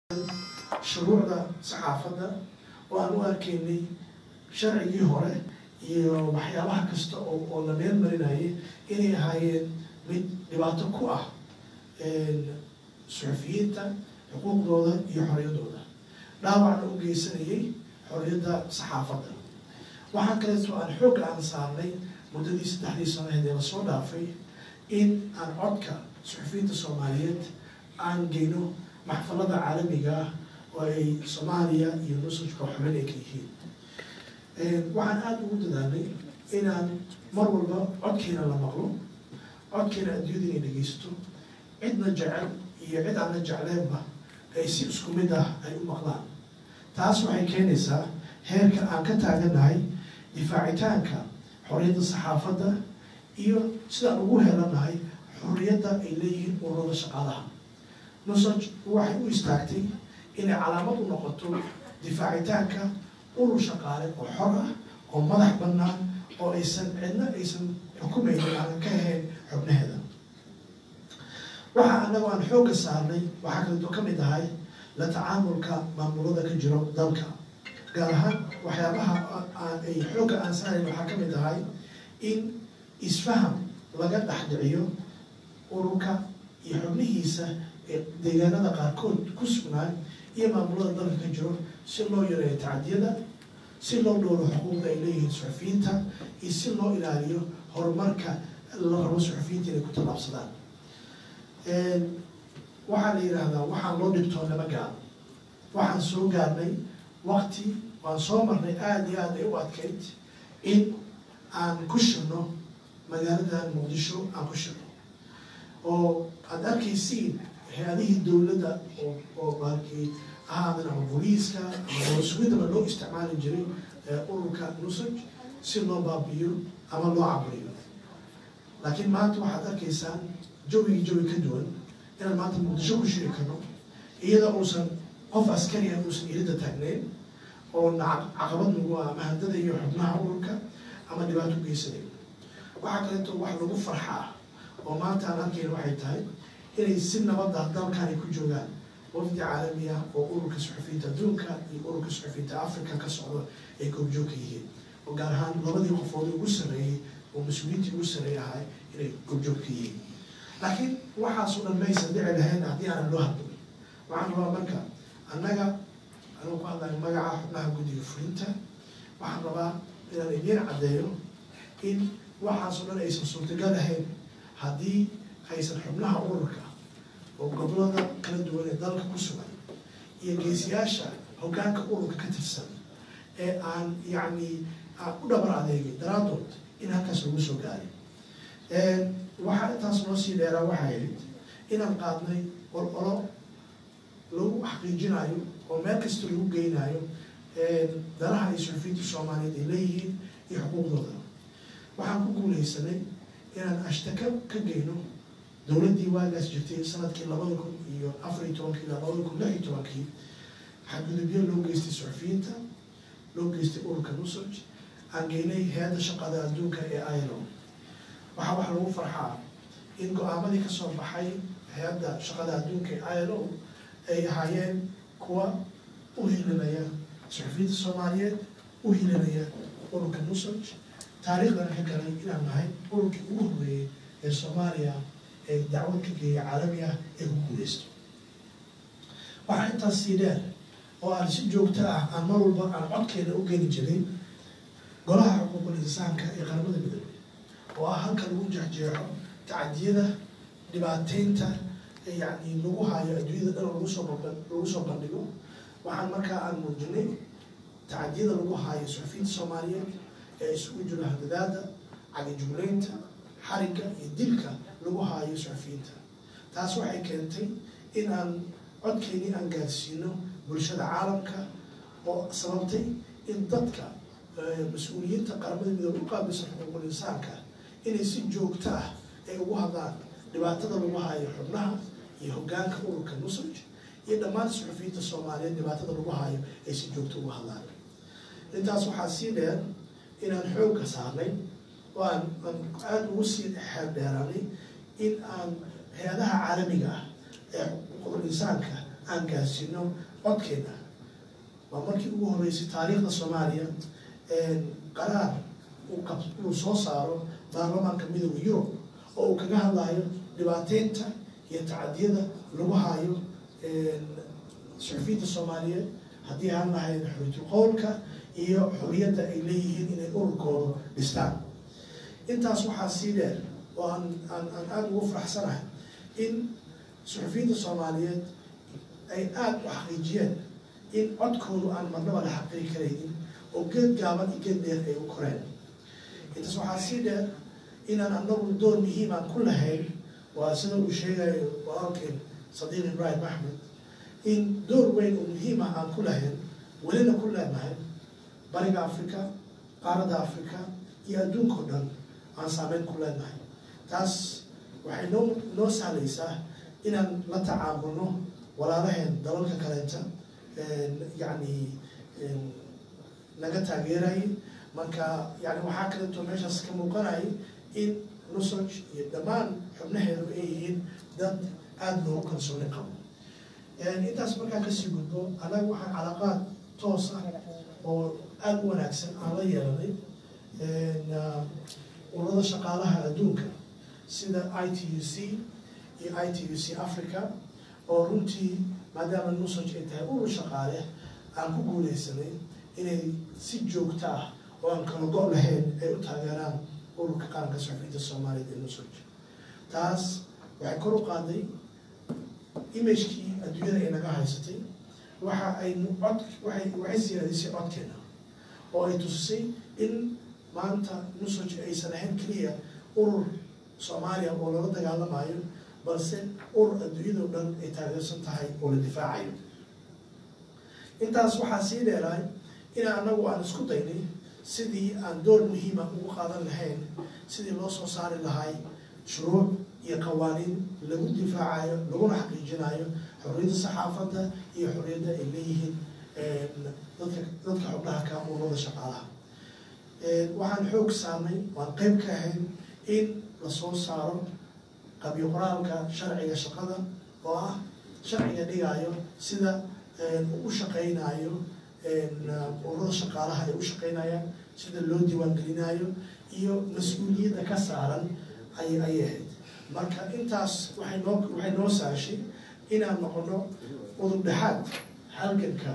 shuruucda saxaafadda oo aan u arkaynay sharcigii hore iyo waxyaabaha kasta oo oo la meel marinayay inay ahaayeen mid dhibaato ku ah suxufiyiinta xuquuqdooda iyo xorriyaddooda dhaawacna u geysanayay xorriyadda saxaafadda waxaa kaleeto aan xoogga aan saarnay muddadii saddexdii sanaheed ee lasoo dhaafay in aan codka suxufiyiinta soomaaliyeed aan geyno maxfalada caalamiga ah oo ay soomaaliya iyo nusajka xubin ay ka yihiin waxaan aada ugu dadaalnay inaan mar walba codkeena la maqlo codkeena adduunyada inay dhegeysto cidna jecel iyo cid aan la jecleenba ay si isku mid ah ay u maqlaan taas waxay keenaysaa heerka aan ka taagannahay difaacitaanka xorriyadda saxaafadda iyo sidaan ugu helanahay xorriyadda ay leeyihiin ururada shaqaalaha nusaj waxay u istaagtay inay calaamad u noqoto difaacitaanka urur shaqaale oo xor ah oo madax bannaan oo aysan cidna aysan xukumaynin aanan ka ahayn xubnaheeda waxa anagoo aan xoogga saarnay waxaa kaleeto ka mid ahay la tacaamulka maamulada ka jiro dalka gaar ahaan waxyaabaha ay xoogga aan saarayn waxaa ka mid ahay in isfaham laga dhexdhiciyo ururka iyo xubnihiisa ee deegaanada qaarkood ku sugnaan iyo maamulada dalka ka jiro si loo yareeyo tacadiyada si loo dhowro xuquuqda ay leeyihiin suxufiyiinta iyo si loo ilaaliyo horumarka la rabo suxufiyiinta inay ku tallaabsadaan waxaa la yidhaahdaa waxaan loo dhibtoo lama gaaro waxaan soo gaarnay wakti waan soo marnay aada iyo aad ay u adkayd in aan ku shirno magaaladan muqdisho aan ku shirno oo aada arkaysiin hay-adihii dowladda oo oo baarkii ahaadan ama booliiska ama dowasugidaba loo isticmaali jiray ururka nusaj si loo baabiyo ama loo caburiyo laakiin maanta waxaad arkaysaan jawigii jawi ka duwan inaan maanta muqdisho ku shiri karno iyada uusan qof askari ah uusan ilida taagneyn oo caqabad nagu ah ama handada iyo xubnaha ururka ama dhibaato u geysanayn waxaa kaleeto wax lagu farxaa oo maanta aan arkayna waxay tahay inay si nabada dalkan ay ku joogaan wafdi caalami ah oo ururka suxufiyiinta adduunka iyo ururka suxufiyiinta africa ka socdo ay goobjoogka yihiin oo gaar ahaan labadii qofood ugu sarreeyey oo mas-uuliyiintii ugu sarreey ahay inay goobjoogka yihiin laakiin waxaasoo dhan maysan dhici lahayn haddii aanan loo hadlin waxaan rabaa marka annaga anuu ku hadlayo magaca xubnaha guddiga fulinta waxaan rabaa inaan idiin caddeeyo in waxaasoo dhan aysan suurtagal ahayn haddii aysan xubnaha ururka oo gobolada kala duwan ee dalka ku sugan iyo geesiyaasha hoggaanka ururka ka tirsan ee aan yacni u dhabar adeegay daraaddood in halkaas lagu soo gaaray waxaa intaas noo sii dheeraa waxay ahayd inaan qaadnay ololo lagu xaqiijinayo oo meel kasta lagu geynayo danaha ay suxufiyiinta soomaaliyeed ay leeyihiin iyo xuquuqdooda waxaan ku guuleysanay inaan ashtaka ka geyno dowladdii waagaas jirtay sanadkii labada kun iyo afar iyo tobankii ilaa labada kun lix iyo tobankii xadgudubyo loo geystay suxufiyiinta loo geystay ururka nusaj aan geynay hay-adda shaqada adduunka ee ilo waxaa wax lagu farxaa in go-aamadii kasoo baxay hay-adda shaqada adduunka ee ilo ay ahaayeen kuwa u hilinaya suxufiyiinta soomaaliyeed u hilinaya ururka nusaj taariikhdana ka galay inaan nahay ururkii ugu horreeyey ee soomaaliya ee dacwad ka geeya caalami ah ee ku guuleysto waxaa intaas sii dheer oo aan si joogto ah aan mar walba aan codkeena u geli jiray golaha xuquuqul insaanka ee qaramada midoobey oo ah halka lagu jeexjeexo tacadiyada dhibaateynta yacni lagu haayo adduunyada dhan lagu soo bab lagu soo bandhigo waxaan markaa aan muujinay tacadiyada lagu haayo suxufiyiinta soomaaliyeed ee isugu jiro hadadaada cagajugleynta xarigga iyo dilka lagu haayo suxufiyiinta taas waxay keentay in aan codkeynii aan gaarsiino bulshada caalamka oo sababtay in dadka mas-uuliyiinta qaramada midoobe u qaabilsan xuquuqul insaanka inay si joogto ah ay ugu hadlaan dhibaatada lagu haayo xubnaha iyo hoggaanka ururka nusaj iyo dhammaan suxufiyiinta soomaaliyeed dhibaatada lagu haayo ay si joogto ugu hadlaan intaas waxaa sii dheer inaan xoogga saarnay oo aan aan aada ugu sii xeeldheeranay in aan hay-adaha caalamiga ah ee xuquuqul insaanka aan gaarsiino codkeena waa markii ugu horreysay taariikhda soomaaliya qaraar uu qab uu soo saaro baarlamaanka midooda yurub oo uu kaga hadlayo dhibaateynta iyo tacadiyada lagu hayo suxufiyiinta soomaaliyeed haddii aan lahayn xoriyatul qowlka iyo xoriyadda ay leeyihiin inay ururkooda dhistaan intaas waxaa sii dheer oo aan aan aan aada ugu faraxsanahay in suxufiyiinta soomaaliyeed ay aada u xaqiijiyeen in codkoodu aan marnaba la xaqiri karaynin oo geed gaaban iyo geed dheer ay u koreen intaas waxaa sii dheer inaan anagu door muhiimaan ku lahayn waa sida uu sheegayo walaalkeen sadiiq ibraahim axmed in door weyn oo muhiim ah aan ku lahayn welina ku leenahay bariga africa qaaradda africa iyo adduunka o dhan aan saameyn ku leenahay taas waxay noo noo sahlaysaa inaan la tacaamulno walaalaheen dalalka kaleeta yacni naga taageerayay marka yani waxaa kaleeto meeshaas ka muuqanayay in nusoj iyo dhammaan xubnaheedu ay yihiin dad aada loogu kalsooni qabo intaas markaa kasii gudbo annaga waxaa calaqaad toos ah oo aada u wanaagsan aan la yeelanay ururada shaqaalaha adduunka sida i t u c iyo i t u c africa oo runtii maadaama nusoj ay tahay urur shaqaale aan ku guuleysanay inay si joogto ah oo aan kala go' lahayn ay u taageeraan ururka qaranka suxufiyiinta soomaaliyeed ee nusoj taas waxay kor u qaaday imagekii adduunyada ay naga haysatay waxa ay cod waay waxay siyaadisay codkeena oo ay tusisay in maanta nusoj aysan ahayn keliya urur soomaaliya oo lala dagaalamayo balse urur adduunyado dhan ay taageersan tahay oo la difaacayo intaas waxaa sii dheeraay ina anagu aan isku daynay sidii aan door muhiima ugu qaadan lahayn sidii loo soo saari lahay shuruuc iyo qawaaniin lagu difaacayo laguna xaqiijinayo xorriyadda saxaafadda iyo xorriyadda ay leeyihiin dadka dadka xubnaha ka ururada shaqaalaha waxaan xoog saarnay waan qeyb ka ahayn in lasoo saaro qabyo qoraalka sharciga shaqada oo ah sharciga dhigaayo sida u shaqeynayo ururada shaqaalaha ay u shaqeynayaan sida loo diiwaangelinayo iyo mas-uuliyadda ka saaran ay ayay ahayd marka intaas waxay noo waxay noo saashay inaan noqono udub dhexaad halganka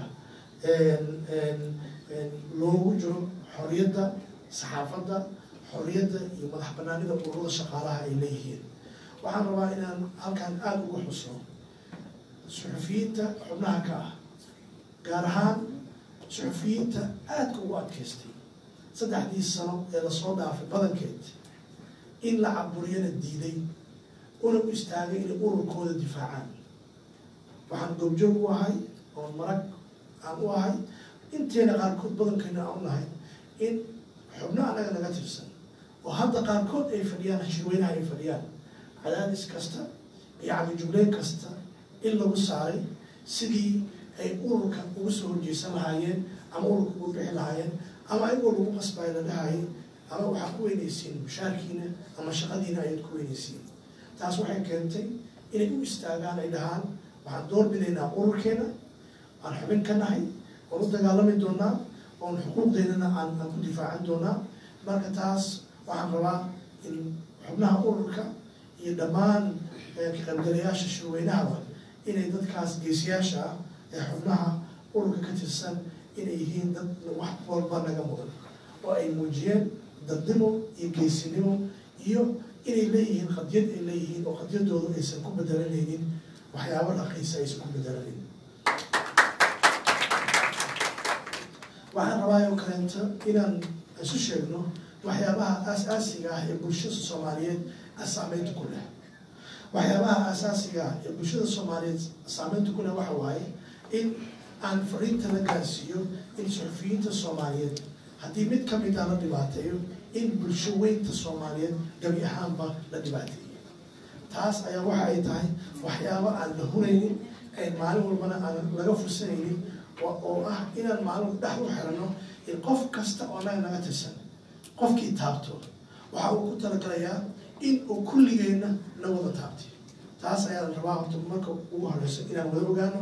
loogu jiro xorriyadda saxaafadda xorriyadda iyo madax banaanida ururada shaqaalaha ay leeyihiin waxaan rabaa inaan halkan aada ugu xusno suxufiyiinta xubnaha ka ah gaar ahaan suxufiyiinta aadka ugu adkaystay saddexdii sano ee lasoo dhaafay badankeed in la caburiyana diiday una u istaagay inay ururkooda difaacaan waxaan goobjoog u ahay oon marag aan u ahay inteena qaarkood badankeena aan u nahay in xubno annaga naga tirsan oo hadda qaarkood ay fadhiyaan hashirweynaha ay fadhiyaan cadaadis kasta iyo cabijugleyn kasta in lagu saaray sidii ay ururka ugu soo horjeysan lahaayeen ama ururka ugu bixi lahaayeen ama ayagoo lagu qasbay la dhahayay ama waxaa ku weynaysiin mushaarkiina ama shaqadiina ayaad ku weynaysiin taas waxay keentay inay u istaagaan ay dhahaan waxaan door bidaynaa ururkeena aan xubin ka nahay oon u dagaalami doonaa oon xuquuqdeynana aan aan ku difaacan doonaa marka taas waxaan rabaa in xubnaha ururka iyo dhammaan kaqaybgalayaasha shirweynahaba inay dadkaas geesiyaasha ah ee xubnaha ururka ka tirsan inay yihiin dad wax walba naga mudan oo ay muujiyeen dadnimo iyo geesinimo iyo inay leeyihiin qadiyad ay leeyihiin oo qadiyadoodu aysan ku bedelanaynin waxyaabo dhaqiisa aysan ku bedelanaynin waxaan rabaa oo kaleento inaan isu sheegno waxyaabaha aas-aasiga ah ee bulshada soomaaliyeed saameynta ku leh waxyaabaha aasaasiga ah ee bulshada soomaaliyeed saameynta ku leh waxa waaye in aan fariinta la gaarsiiyo in suxufiyiinta soomaaliyeed haddii mid ka mid ah la dhibaateeyo in bulsho weynta soomaaliyeed gabi ahaanba la dhibaateeyo taas ayaa waxa ay tahay waxyaabo aan la hunaynin maalin walbana aan laga fursanaynin oo ah inaan maalin dhex u xirano in qof kasta oo naga naga tirsan qofkii taabto waxa uu ku talagalayaa in uu kulligeenna la wada taabtay taas ayaa la rabaa horta marka ugu horeyso inaan wada ogaano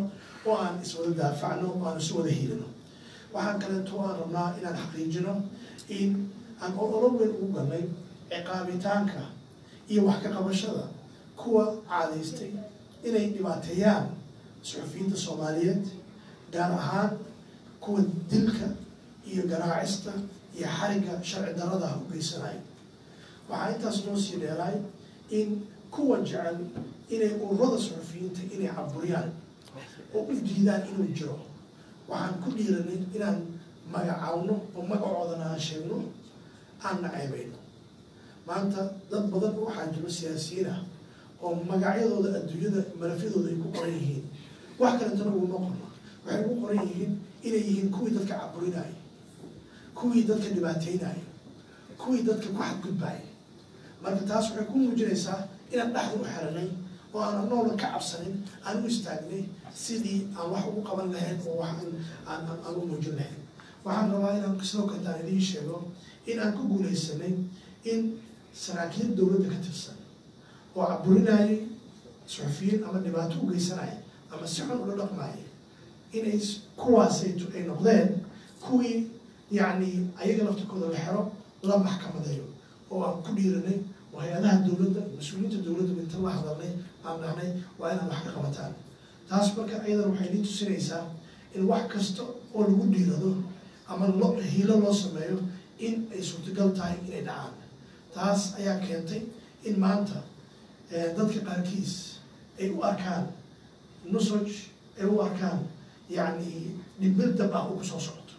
oo aan iswada daafacno oo aan isu wada hiilino waxaan kaleeto aan rabnaa inaan xaqiijino in aan ololo weyn ugu galnay ciqaabitaanka iyo wax ka qabashada kuwa caadaystay inay dhibaateeyaan suxufiyiinta soomaaliyeed gaar ahaan kuwa dilka iyo garaacista iyo xarigga sharci darrada ah u geysanaya waxaa intaas noo sii dheeraay in kuwa jecel inay ururada suxufiyiinta inay caburiyaan oo u diidaan inuu jiro waxaan ku dhiiranay inaan magacaawno oo magacoodana aan sheegno aan naceebayno maanta dad badan waxaa jiro siyaasiyiin ah oo magacyadooda adduunyada malafyadooda ay ku qoran yihiin wax kaletana uguma qorno waxay ugu qoran yihiin inay yihiin kuwii dadka caburinaya kuwii dadka dhibaateynaya kuwii dadka ku xadgudbaya marka taas waxay ku muujinaysaa inaan dhexda u xiranay oo aan anoola ka cabsanin aan u istaagnay sidii aan wax ugu qaban lahayn oo wax aan aan u muujin lahayn waxaan rabaa inaan sidoo kale taan idiin sheego in aan ku guuleysanay in saraakiil dowladda ka tirsan oo caburinayay suxufiyiin ama dhibaato u geysanaya ama si xun ula dhaqmaya inay kuwaasaytu ay noqdeen kuwii yacni ayaga laftirkooda la xero la maxkamadeeyo oo aan ku dhiiranay oo hay-adaha dowladda mas-uuliyiinta dowladda inta la hadalnay aan dhahnay waa inaad wax ka qabataan taas marka ayadan waxay idin tusinaysaa in wax kasta oo lagu dhiirado ama lo hiilo loo sameeyo in ay suurtagal tahay inay dhacaan taas ayaa keentay in maanta dadka qaarkiis ay u arkaan nusoj ay u arkaan yacni dhimbil dab ah oo kusoo socoto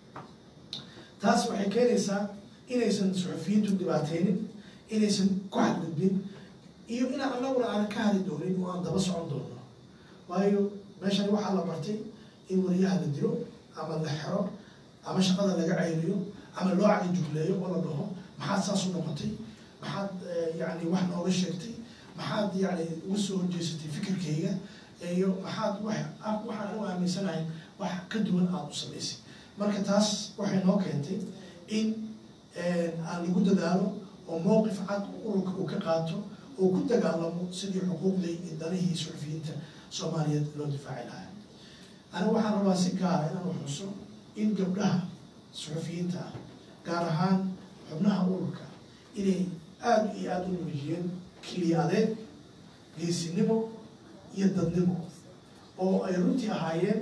taas waxay keenaysaa inaysan suxufiyiintu dhibaateynin inaysan ku xadgudbin iyo inaan anaguna aanan ka hadi doonin oo aan daba socon doono waayo meeshan waxaa la bartay in wariyaha la dilo ama la xero ama shaqada laga ceyriyo ama loo cali jugleeyo oo la dhaho maxaad saas u noqotay maxaad yani wax nooga sheegtay maxaad yani uga soo horjeesatay fikirkayga iyo maxaad wax waxaan u aaminsanahay wax ka duwan aada u samaysay marka taas waxay noo keentay in aan lagu dadaalo oo mowqif cad ururka uu ka qaato oo ku dagaalamo sidii xuquuqdii iyo danihii suxufiyiinta soomaaliyeed loo difaaci lahaa aniga waxaan rabaa si gaara inaan uxuso in gabdhaha suxufiyiinta ah gaar ahaan xubnaha ururka inay aada iyo aada u muujiyeen kiliyadeed geesinimo iyo dadnimo oo ay runtii ahaayeen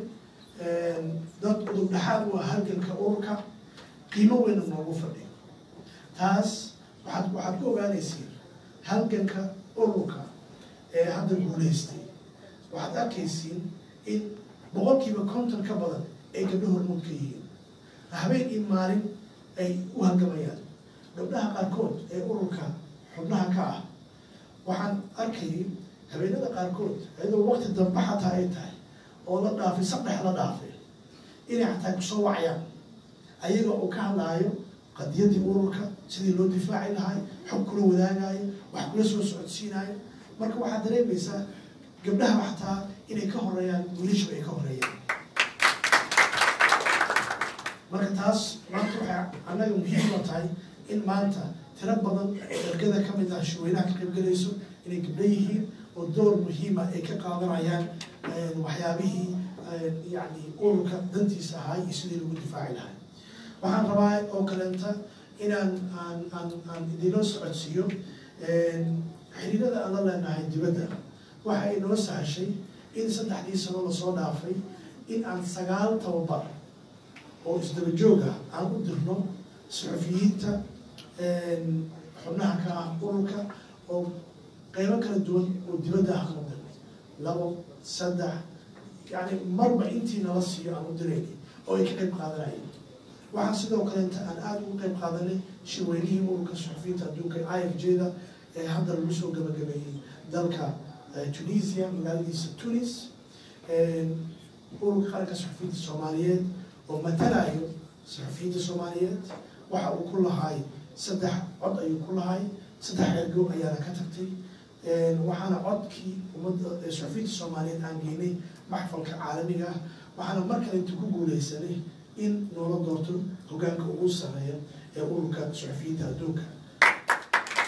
dad udubdhaxaad u ah halganka ururka qiimo weyna noogu fadhiyo taas waxaad waxaad ku ogaanaysiin halganka ururka ee hadda guulaystay waxaad arkaysiin in boqolkiiba konton ka badan ay gabdho hormuud ka yihiin habeen iyo maalin ay u halgamayaan gabdhaha qaarkood ee ururka xubnaha ka ah waxaan arkayay habeenada qaarkood iyadoo waqti dambe xataa ay tahay oo la dhaafay saddex la dhaafay inay xataa kusoo wacayaan ayaga oo ka hadlaayo qadiyadii ururka sidii loo difaaci lahay xog kula wadaagayo wax kula soo socodsiinayo marka waxaad dareemaysaa gabdhaha xataa inay ka horeeyaan wiilashaba ay ka horeeyaan marka taas maanta waxay annaga muhiim oo tahay in maanta tiro badan ergada ka mid ah shaweynaha ka qaybgalayso inay gabdho yihiin oo door muhiima ay ka qaadanayaan waxyaabihii yani ururka dantiisa ahay iyo sidii lagu difaaci lahay waxaan rabaa oo kaleenta inaan aan aan aan idinoo socodsiiyo xiriirada aan la leenahay dibadda waxa ay noo sahashay in saddexdii sano lasoo dhaafay in aan sagaal tababar oo isdaba joog ah aan u dirno suxufiyiinta xubnaha ka ah ururka oo qeybo kala duwan oo dibadda ah aan u dirnay labo saddex yani marba intii nala siiyo aan u dirayni oo ay ka qayb qaadanayeen waxaa sidoo kaleenta aan aada ugu qayb qaadanay shirweynihii ururka suxufiyiinta adduunka i f j da ee hadda lagu soo gabagabeeyey dalka tunisia magaaladiisa tunis ururka qaranka suxufiyiinta soomaaliyeed oo matalayo suxufiyiinta soomaaliyeed waxa uu ku lahay saddex cod ayuu ku lahay saddex ergo ayaana ka tagtay waxaana codkii ummadda suxufiyiinta soomaaliyeed aan geynay maxfalka caalamiga ah waxaana mar kale inta ku guuleysanay in noola doorto hogaanka ugu sareeya ee ururka suxufiyiinta adduunka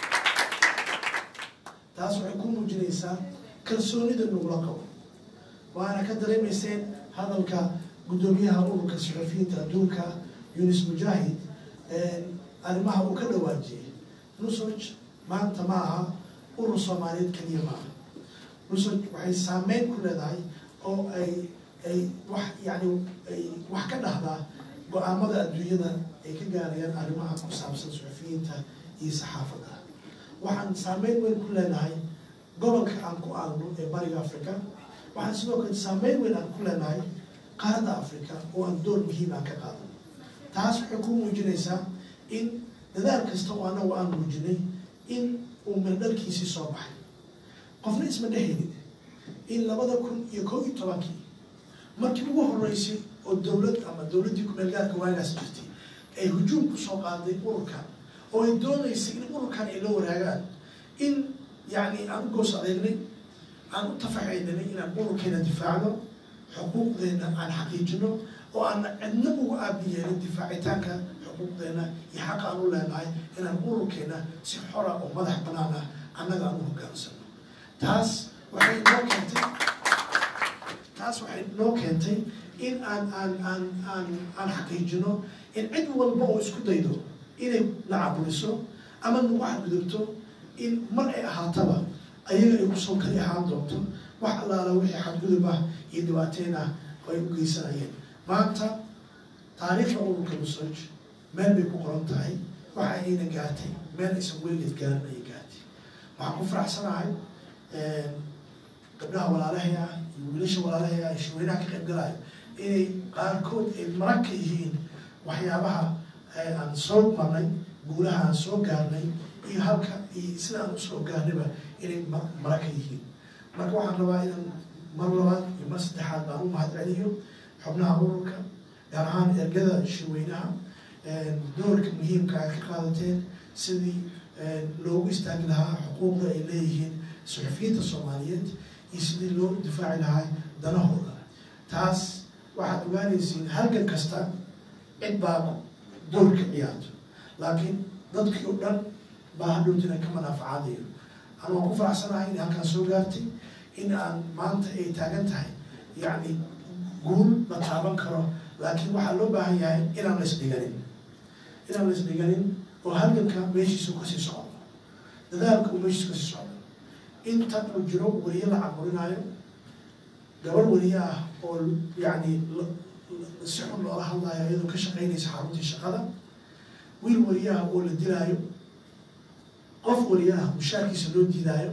taas waxay ku muujinaysaa kalsoonida nagula qabo waana ka dareemayseen hadalka guddoomiyaha ururka suxufiyiinta adduunka yunis mujaahid arrimaha uu ka dhawaajiyey nusoj maanta ma aha urur soomaaliyeed keliya ma aha nusoj waxay saameyn ku leedahay oo ay ay wax yani ay wax ka dhahdaa go-aamada adduunyada ay ka gaarayaan arrimaha ku saabsan suxufiyiinta iyo saxaafadda waxaan saameyn weyn ku leenahay gobolka aan ku aagno ee bariga africa waxaan sidoo kale saameyn weyn aan ku leenahay qaaradda africa oo aan door muhiim aan ka qaadano taas waxay ku muujinaysaa in dadaal kasta oo anagu aan muujinay in uu meeldhalkiisii soo baxay qofna isma dhehaynin in labada kun iyo kow iyo tobankii markii ugu horeysay oo dowlad ama dowladdii ku-meelgaarka waagaas jirtay ay hujuum kusoo qaaday ururkan oo ay doonaysay in ururkan ay la waraagaan in yacni aan u goos adeegnay aan u tafaxaynanay inaan ururkeena difaacno xuquuqdeena aan xaqiijino oo aan cidna uga aabi yeelin difaacitaanka xuquuqdeena iyo xaqa aan u leenahay inaan ururkeena si xora oo madax banaan ah annaga aan u hogaansano taas waxay noo keentay taas waxay noo keentay in aan aan aan aan aan xaqiijino in cid walba oo isku daydo inay la caburiso ama nagu xadgudubto in mar ay ahaataba ayaga ay kusoo kali ahaan doonto wax allaala wixii xadgudub ah iyo dhibaateyn ah oo ay u geysanayeen maanta taariikhda ururka nusaj meel bay ku qoran tahay waxa ayna gaartay meel aysan weligeed gaarin ayay gaartay waxaan ku faraxsanahay gabdhaha walaalahay ah iyo wiilasha walaalahay ah shaweynaha ka qayb galayo inay qaarkood ay marag ka yihiin waxyaabaha aan soo marnay guulaha aan soo gaarnay iyo halka iyo sida aan usoo gaarnayba inay marag ka yihiin marka waxaan rabaa inaan mar labaad iyo mar saddexaad baan u mahad celiyo xubnaha ururka gaar ahaan ergada shaweynaha doorka muhiimka ay ka qaadateen sidii loogu istaagi lahaa xuquuqda ay leeyihiin suxufiyiinta soomaaliyeed iyo sidii loo difaaci lahaa danahooda taas waxaad ogaanaysiin halgan kasta cid baa doorka ciyaarto laakiin dadkii o dhan baa hadhowtina ka manaafacaadayo an waan ku faraxsanahay in halkaan soo gaartay in aan maanta ay taagan tahay yacni guul la taaban karo laakiin waxaa loo baahan yahay inaan la isdhiganin inaan la isdhiganin oo halganka meeshiisa kasii socdo dadaalka uu meeshiisa kasii socdo inta uu jiro weliye la caburinaayo gabar weliye ah oo yacni si xun loola hadlaayo iyadoo ka shaqaynaysa xaruntii shaqada wiil weliye ah oo la dilaayo qof weliye ah mushaarkiisa loo diidaayo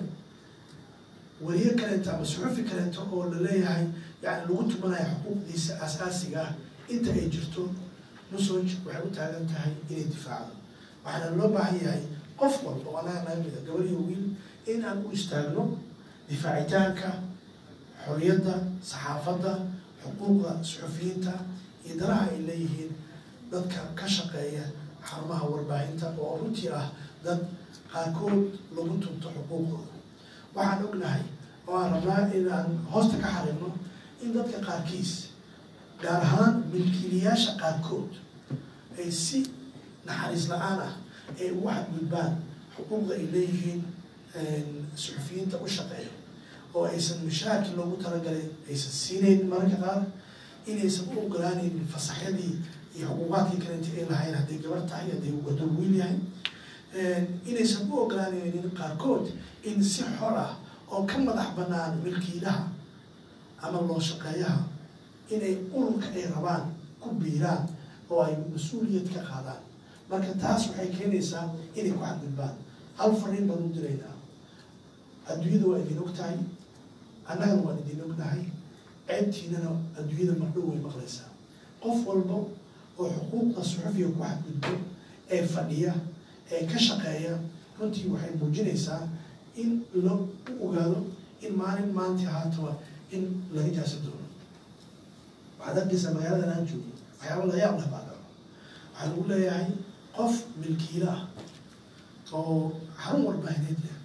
weliye kaleeto ama suxufi kaleeto oo la leeyahay yani lagu tumanayo xuquuqdiisa asaasiga ah inta ay jirto nusoj waxay u taagan tahay inay difaacdo waxaana loo baahan yahay qof walba oo anaga naga mida gabar iyo wiil in aan u istaagno difaacitaanka xoriyadda saxaafadda xuquuqda suxufiyiinta iyo danaha ay leeyihiin dadka ka shaqeeya xarumaha warbaahinta oo runtii ah dad qaarkood lagu tunto xuquuqdooda waxaan ognahay oo aan rabnaa inaan hoosta ka xariirno in dadka qaarkiis gaar ahaan milkiilayaasha qaarkood ay si naxariis la-aan ah ay ugu xadgudbaan xuquuqda ay leeyihiin suxufiyiinta u shaqeeya oo aysan mushaarkii loogu talagalay aysan siinayn mararka qaar inaysan u ogolaanaynin fasaxyadii iyo xuquuqaadkii kalenta ay lahayn hadday gabar tahay hadday waddo wiil yahay inaysan u ogolaanaynin qaarkood in si xor ah oo ka madax banaan milkiilaha ama loo shaqeeyaha inay ururka ay rabaan ku biiraan oo ay mas-uuliyad ka qaadaan marka taas waxay keenaysaa inay ku xadgudbaan hal fariin baan u diraynaa adduunyada waa idin og tahay annagana waan idin ognahay ceebtiinana adduunyada mardhow way maqlaysaa qof walba oo xuquuqda suxufiga ku xadgudbo ee fadhiya ee ka shaqeeya runtii waxay muujinaysaa in la u ogaado in maalin maantii ahaataba in laga jaasa doono waxaad arkaysaa magaaladan aan joogno waxyaaba la yaab leh baa dhaco waxaa lagu leeyahay qof milkiila ah oo xarun warbaahineed leh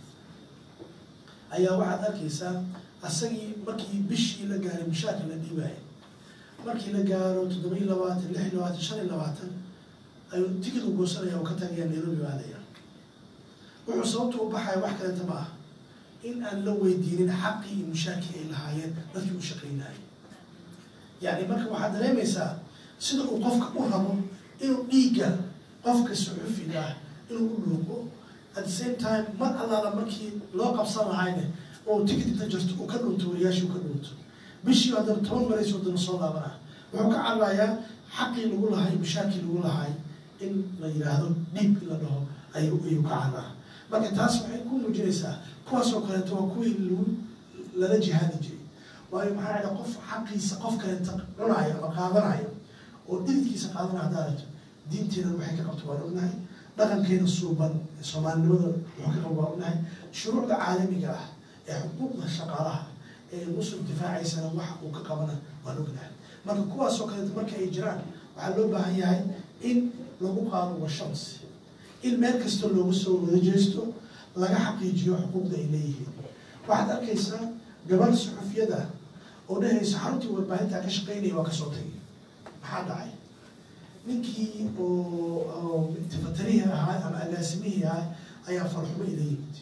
ayaa waxaad arkaysaa asagii markii bishii la gaaray mushaarka la dhiibaya markii la gaaro toddoba iyo labaatan lix iyo labaatan shan iyo labaatan ayuu tigid u goosanaya oo ka tagaya nairobi aadaya wuxuu sababta u baxaya wax kaleeta ma ah in aan la weydiinin xaqii iyo mushaakii ay lahaayeen dadkii u shaqaynayay yacni marka waxaad dareemaysaa sida uu qofka u rabo inuu dhiigga qofka suxufiga ah inuu u dhuuqo at the same time mar allaala markii loo qabsan lahayne oo ticket inta jirto uu ka dhunto wariyaashii uu ka dhunto bishii haddana toban maray soddona soo laabanah wuxuu ka cararayaa xaqii lagu lahay mushaakii lagu lahay in la yidhaahdo dhiib in la dhaho ayuu ayuu ka cararaa marka taas waxay ku muujinaysaa kuwaasoo kaleeto waa kuwii lagu lala jihaadi jiray waayo maxaa dhacda qof xaqiisa qof kaleeta cunayo ama qaadanayo oo dhididkiisa qaadana haddaa aragto diinteena waxay ka qabto waan ognahay dhaqankeena suuban soomaalinimada wuxuu ka qabo waan ognahay shuruucda caalamiga ah ee xuquuqda shaqaalaha ee muslim difaacaysana wax uu ka qabana waan ognahay marka kuwaasoo kaleeto marka ay jiraan waxaa loo baahan yahay in lagu qaado washams in meel kasta loogu soo wada jeesto laga xaqiijiyo xuquuqda ay leeyihiin waxaad arkaysaa gabar suxufiyada oo dhehaysa xaruntii warbaahintaa ka shaqaynaya waa kasoo tagay maxaa dhacay ninkii oo tifatarihii ahaa ama agaasimihii ahaa ayaa farxumo ila yimid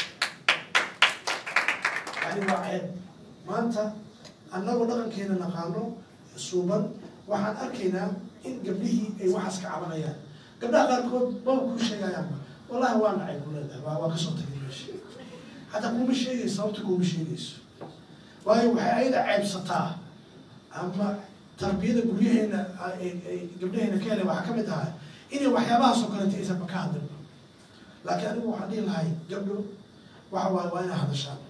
yani waa ceeb maanta annagoo dhaqankeena naqaano suuban waxaan arkaynaa in gabdhihii ay waxaas ka cabanayaan gabdhaha qaarkood baba kuu sheegayaanba wallahi waa nacay ku leedahay waa waa kasoo tagay meesha hataa kuma sheegayso sababta kuma sheegayso waayo waxay ayada ceebsataa ama tarbiyada guryaheena gabdhaheena ka helay waxaa ka mid ahaa inay waxyaabahaasoo kaleeta aysanba ka hadlin laakiin anigu waxaan dhihi lahay gabdho waxa waaye waa inay hadashaan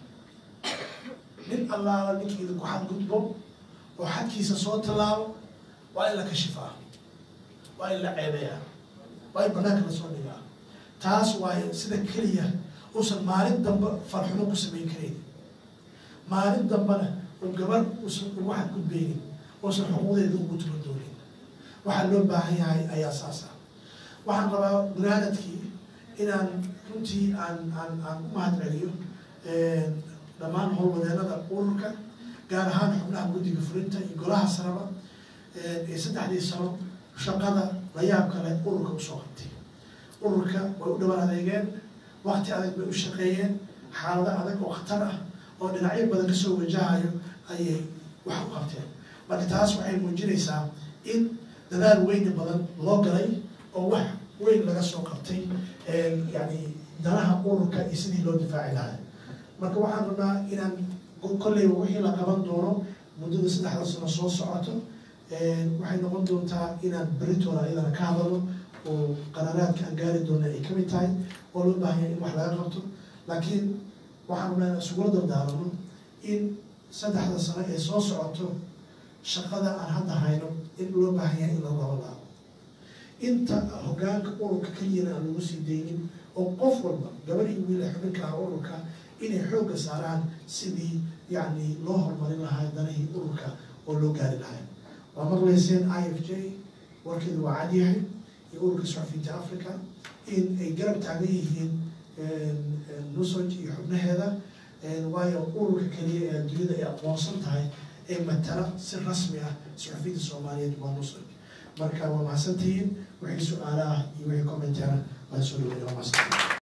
nin allaala ninkii idinku xadgudbo oo xadkiisa soo tallaabo waa in la kashifaa waa in la ceebeyaa waa in banaanka lasoo dhigaa taas waaye sida keliya uusan maalin dambe farxumo ku samayn karayn maalin dambena uu gabar uusan ugu xadgudbaynin uusan xuquuqdeeda ugu tuban doonin waxaa loo baahan yahay ayaa saas ah waxaan rabaa gunaanadkii inaan runtii aan aan aan u mahad celiyo dhammaan howlwadeenada ururka gaar ahaan xubnaha guddiga fulinta iyo golaha saraba ee saddexdii sano shaqada la yaab kale ururka usoo qabtay ururka way u dhawaan adeegeen wakti adag bay u shaqeeyeen xaalado adag oo khatar ah oo dhinacyo badan kasoo wajahayo ayay wax u qabteen marka taas waxay muujinaysaa in dadaal weyni badan loo galay oo wax weyn laga soo qabtay yani danaha ururka iyo sidii loo difaaci lahaa marka waxaan rabnaa inaan kolleyba wixii la qaban doono muddada saddexda sano soo socoto waxay noqon doontaa inaan beritoona iyadana ka hadalno oo qaraaraadka aan gaari doona ay kamid tahay oo loo baahan yahay in wax laga qabto laakiin waxaan rabnaa inaan isugula dardaarano in saddexda sano ee soo socoto shaqada aan hadda hayno in loo baahan yahay in lagu laba laabo inta hogaanka ururka keliyana aan lagu sii daynin oo qof walba gabar iyo wiil ee xubinka ah ururka inay xoogga saaraan sidii yacni loo horumarin lahaa danahii ururka oo loo gaari lahay waa maqlayseen i f j warkeedu waa cadyahay iyo ururka suxufiyiinta africa in ay garab taagan yihiin nusoj iyo xubnaheeda waayo ururka keliya ee adduunyada ay aqoonsan tahay ee matala si rasmi ah suxufiyiinta soomaaliyeed waa nusoj marka waa mahadsantihiin wixii su-aala ah iyo wixii commentaana waan soo dhaweynay waa mahadsantihiin